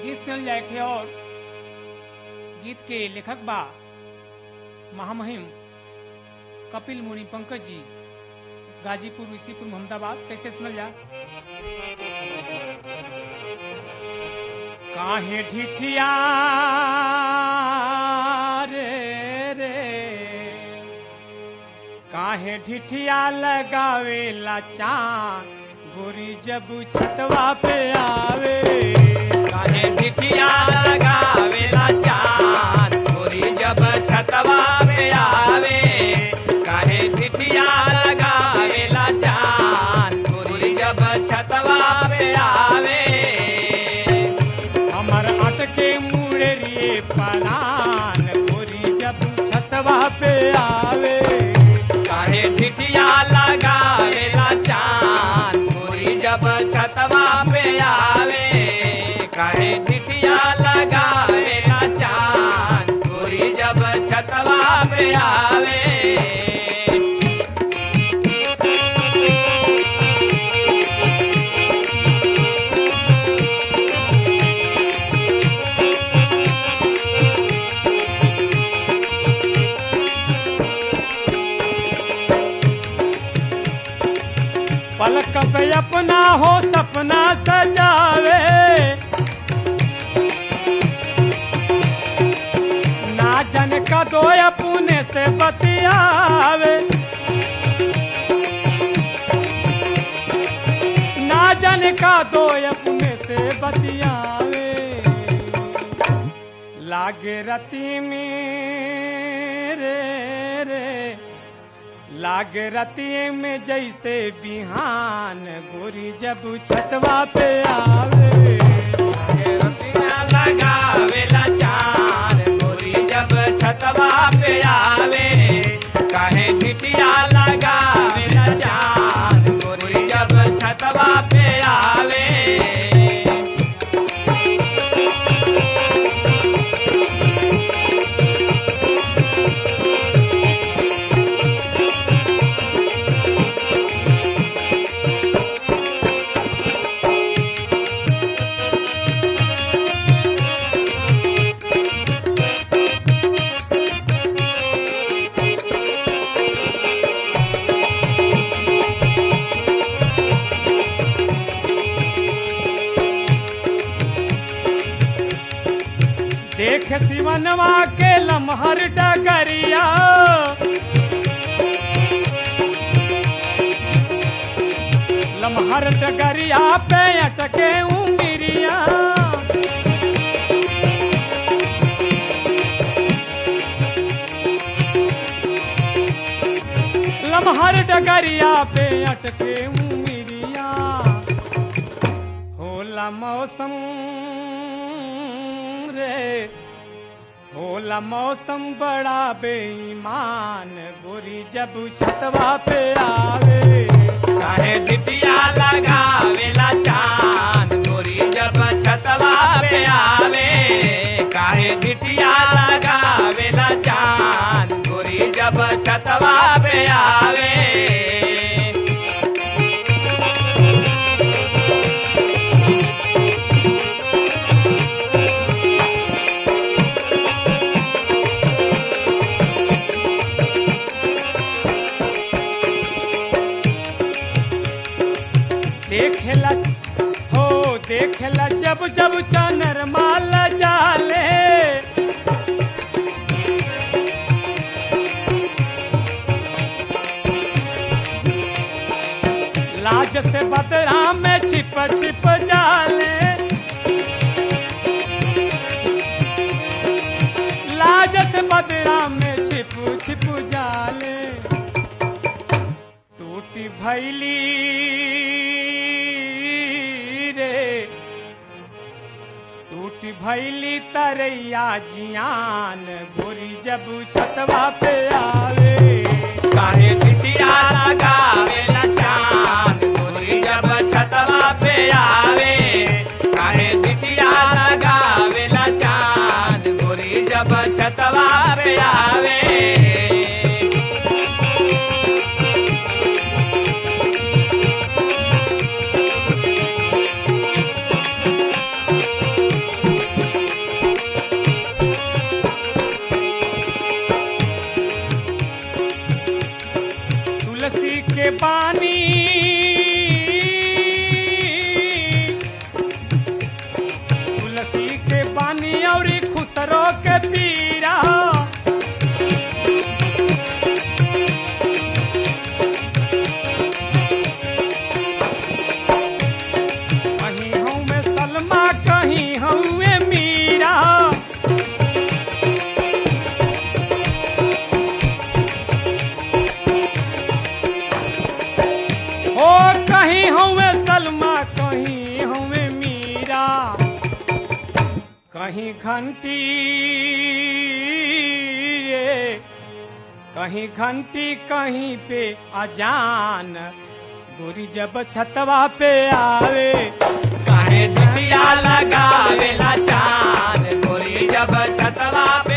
गीत सुनल जाए थे और गीत के लेखक बा महामहिम कपिल मुनि पंकज जी गाजीपुर ऋषिपुर मोहम्मदाबाद कैसे सुनल जा काहे ढिठिया रे रे काहे ढिठिया लगावेला चांद गोरी जब छतवा पे आवे काहे ढिठिया लगावेला चांद गोरी जब छतवा पे आवे काहे ढिठिया लगावेला चांद गोरी जब छतवा पे आवे हमर अटके मुड़ेरिए परान गोरी जब छतवा पे आवे काहे ढिठिया लगावेला चांद गोरी जब छतवा पे आवे काहे ढिठिया लगावेला चांद गोरी जब छतवा पे आवे पलक पे अपना हो सपना सजावे ना जन का दो अपने से बतियावे ना जन का दो अपने से बतियावे लागे रती में रे रे लाग रतिये में जैसे बिहान गोरी जब छतवा पे आवे रतिया लगावेला चांद गोरी जब छतवा पे आवे काहे ढिठिया लगावेला चांद गोरी जब छतवा पे आवे देख सिवनवा के लमहर डगरिया लमहर डगरिया पे अटके उंगिरिया लमहर डगरिया पे अटके उंगिरिया होला मौसम रे होला मौसम बड़ा बेईमान गोरी जब छतवा पे आवे काहे ढिठिया लगावेला चांद गोरी जब छतवा पे आवे काहे ढिठिया लगावेला चांद गोरी जब छतवा पे आवे देखेला हो देखेला जब जब चनर माल जाले लाज से बदरा में छिप छिप जाले लाज से बदरा में छिप छिप जाले टूटी भैली रे टूटी भैली तरैया जियान गोरी जब छतवा पे आवे काहे ढिठिया लगावेला चांद गोरी जब छतवा पे आवे काहे ढिठिया लगावेला चांद गोरी जब छतवा पे आवे तुलसी के बानी तुलसी के बानी और खुसरो के पीरा कहीं हूँ मैं सलमा कहीं हूँ मैं मीरा ओ कहीं हूँ मैं सलमा कहीं हूँ मैं मीरा कहीं घंटी रे कहीं घंटी कहीं पे अजान गोरी जब छतवा पे आवे काहे टिटिया लगावेला चांद गोरी जब छतवा